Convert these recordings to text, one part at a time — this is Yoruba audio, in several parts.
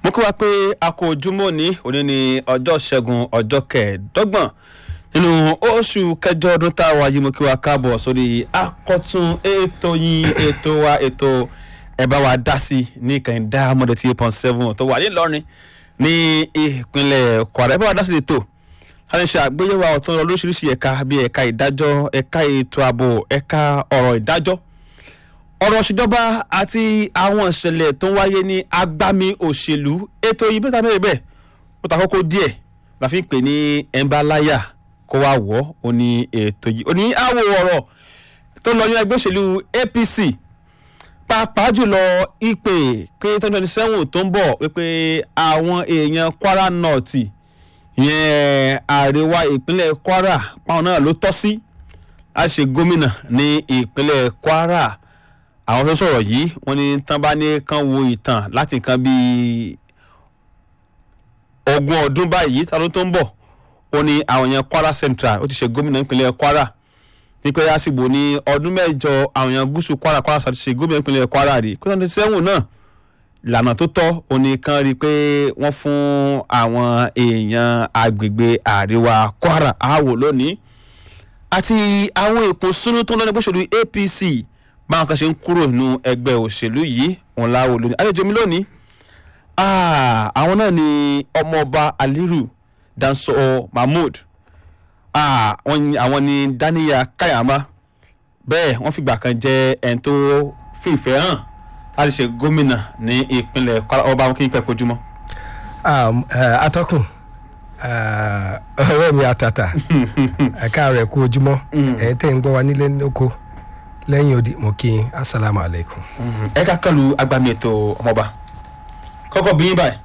mo kí wa pé a kò ojúmọ́ ní òní ní ọjọ́ ṣẹ́gun ọjọ́ kẹẹ̀ẹ́dọ́gbọ̀n nínú oṣù kẹjọ ọdún tá a wà yìí mo kí wa káàbọ̀ sórí akọ́tún ètò yín ètò wa ètò ẹ bá wa dá sí ní ìkànnì Diamond eighty eight point seven tó wà nílọrin ní ìpínlẹ̀ Kwara ẹ bá wa dá sí ètò a lè ṣe àgbéyẹ̀wò àwọn tó ń lọ lóríṣiríṣi ẹ̀ka bíi ẹ̀ka ìdájọ́ ẹ̀ka ètò ààbò ẹ̀ka ọ̀rọ̀ ìdájọ́ ọ̀rọ̀ ìṣèjọba àti àwọn ìṣẹ̀lẹ̀ tó ń wáyé ní agbami òṣèlú ètò yìí bẹ́ẹ̀ tàbí bẹ́ẹ̀ ó ta kókó díẹ̀ la fi ń pè ní ẹ̀ńbáláyà kó wá wọ̀ ó ní ètò yìí ó ní àwọ̀ ọ̀rọ̀ tó lọ ní ẹgbẹ́ òṣèlú APC pàápàá jùlọ ìpè pé twenty twenty seven tó ń bọ̀ wípé àwọn èèyàn Kwara North ìyẹn àríwá ìpínlẹ̀ Kwara páwọn náà ló tọ́ sí láti ṣe gómìnà ní ìpínlẹ̀ Kwara àwọn tó sọ̀rọ̀ yìí wọ́n ní tán bá ní kán wo ìtàn láti nǹkan bíi ogún ọdún báyìí tàbí tó ń bọ̀ ó ní àwọn èèyàn Kwara Central ó ti ṣe gómìnà ìpínlẹ̀ Kwara nípẹ́ yásìgbò ní ọdún mẹ́jọ àwọn èèyàn gúúsù Kwara Kwara South ti ṣe gómìnà ìpínlẹ̀ Kwara rí kí wọ́n ti sẹ́wọ̀n náà ìlànà tó tọ́ òní kan rí i pé wọ́n fún àwọn èèyàn agbègbè àríwá Kwara àwò lónìí àti àwọn èkó súnú tó ń lọ́nà gbóṣèlú APC báwọn kan ṣe ń kúrò nínú ẹgbẹ́ òṣèlú yìí òun láwò lónìí àlejò mi lónìí àwọn náà ni ọmọọba Aliru Danso Mahmood àwọn ni Daniya Kayama bẹ́ẹ̀ wọ́n fìgbà kan jẹ́ ẹni tó fìfẹ́ hàn láti ṣe gómìnà ní ìpínlẹ̀ Kwara ọba wọn kí n pẹ́ kojúmọ́. atọ́kùn ọ̀rẹ́ mi àtàtà ẹ̀ka rẹ̀ kú ojúmọ́ ẹ̀ tẹ́ ń gbọ́ wa nílé lóko lẹ́yìn odi mo kí n asalaamu aleykum. ẹ ká kọlu agbami ètò ọmọọba kọ́kọ́ bí yín báyìí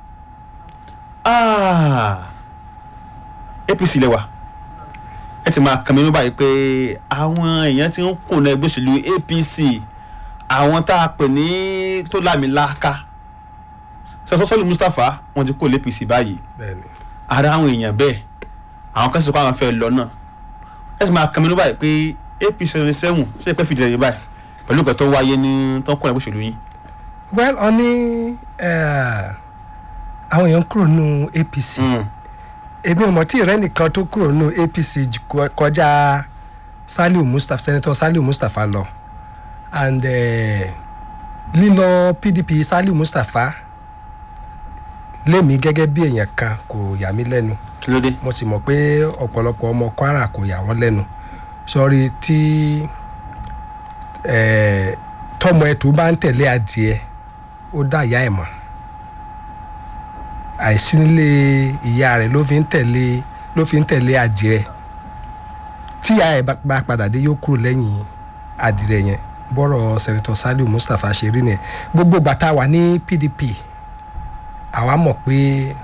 APC lẹ́wà ẹ ti máa kàn mí ní báyìí pé àwọn èèyàn ti ń kùnà ẹgbẹ́ òṣèlú APC àwọn tá a pè ní tó lámìláka sọsọsọlù Mustapha wọn ti kó lé APC báyìí ara àwọn èèyàn bẹ́ẹ̀ àwọn kan sì kó àwọn fẹ́ lọ náà ẹ ti máa kàn mí ní báyìí pé APC seventy seven ṣe é pẹ́ fìdí rẹ̀ báyìí pẹ̀lú nǹkan tó wáyé ní tó ń kó ẹgbẹ́ òṣèlú yín. well ọ ní àwọn èèyàn kúrò nínú APC èmi ò mọ̀ tí ìrẹ́ nìkan tó kúrò nínú APC kọjá Saliu Mustapha Senator Saliu Mustapha lọ and lílọ PDP Saliu Mustapha lémi gẹ́gẹ́ bí èèyàn kan kò yà mí lẹ́nu kí ló dé. mo sì mọ̀ pé ọ̀pọ̀lọpọ̀ ọmọ Kwara kò yà wọ́n lẹ́nu sọ́rí tí tọmọ ẹtù bá ń tẹ̀lé adìẹ ó dá ìyá ẹ̀ mọ̀ àìsí nílé ìyá rẹ̀ ló fi ń tẹ̀lé ló fi ń tẹ̀lé adìẹ tí ìyá ẹ̀ bá padà dé yóò kúrò lẹ́yìn adìẹ yẹn bọ́rọ̀ sẹ́nitọ́ Saliu Mustapha ṣe rí nìyẹn gbogbo gbàtà wà ní PDP àwa mọ̀ pé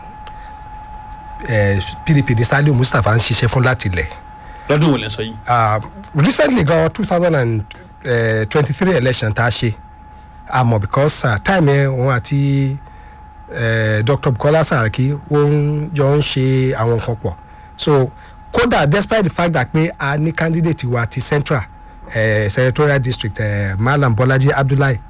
PDP ní Saliu Mustapha ń ṣiṣẹ́ fún láti lẹ̀ lọ́dún wo lẹ sọ yìí. recently gan two thousand and twenty three election tá a ṣe àmọ́ because uh, time yẹn òun àti uh, Dr. Bukola Saraki wọ́n jọ ń ṣe àwọn nǹkan pọ̀ so kódà despite the fact that pé a ní candidate wa ti central uh, senatorial district uh, Malam Bolaji Abdullahi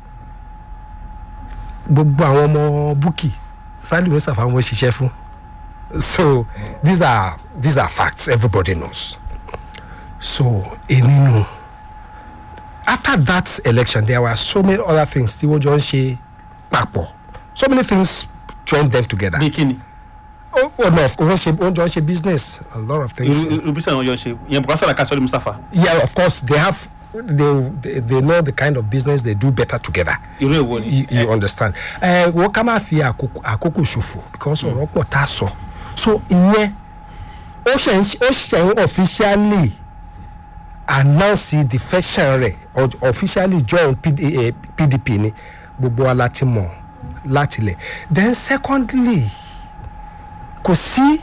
gbogbo àwọn ọmọ Bukki Saliu Mustapha wọn ṣiṣẹ́ fún so these are these are facts everybody knows so eninu after that election there were so many other things tí wọ́n jọ ń ṣe papọ̀ so many things joined them together. bí kíni. oh, oh no wọ́n ṣe wọ́n jọ ń ṣe business a lot of things. irú irú bísí àwọn jọ ń ṣe yẹn Bukola Saraki Saliu Mustapha. yeah of course they have they, they they know the kind of business they do better together. irú èwo ni. you, you understand. ẹ wọ́n ká máa fi àkókò àkókò ṣòfò because ọ̀rọ̀ pọ̀ tá a sọ so ìyẹn ó ṣe ń ó ṣe ń officially announce defection rẹ̀ officially join PD, eh, PDP ni gbogbo wa láti mọ̀ láti lẹ̀ then secondly kò sí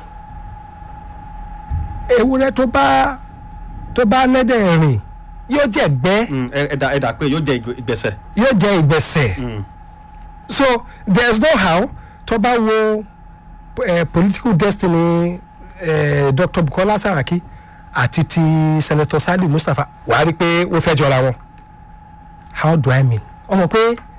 ewúrẹ́ tó bá tó bá nẹ́dẹ̀ rìn yóò jẹ́ gbẹ́ ẹ̀dà ẹ̀dà pé yóò jẹ ìgbésẹ̀. yóò jẹ́ ìgbésẹ̀ so there is no how tó bá wo uh, political destiny uh, Dr. Bukola Saraki àti ti Senator Saliu Mustapha wàá rí i pé ó fẹ́ jọra wọn how do I mean ọmọ pé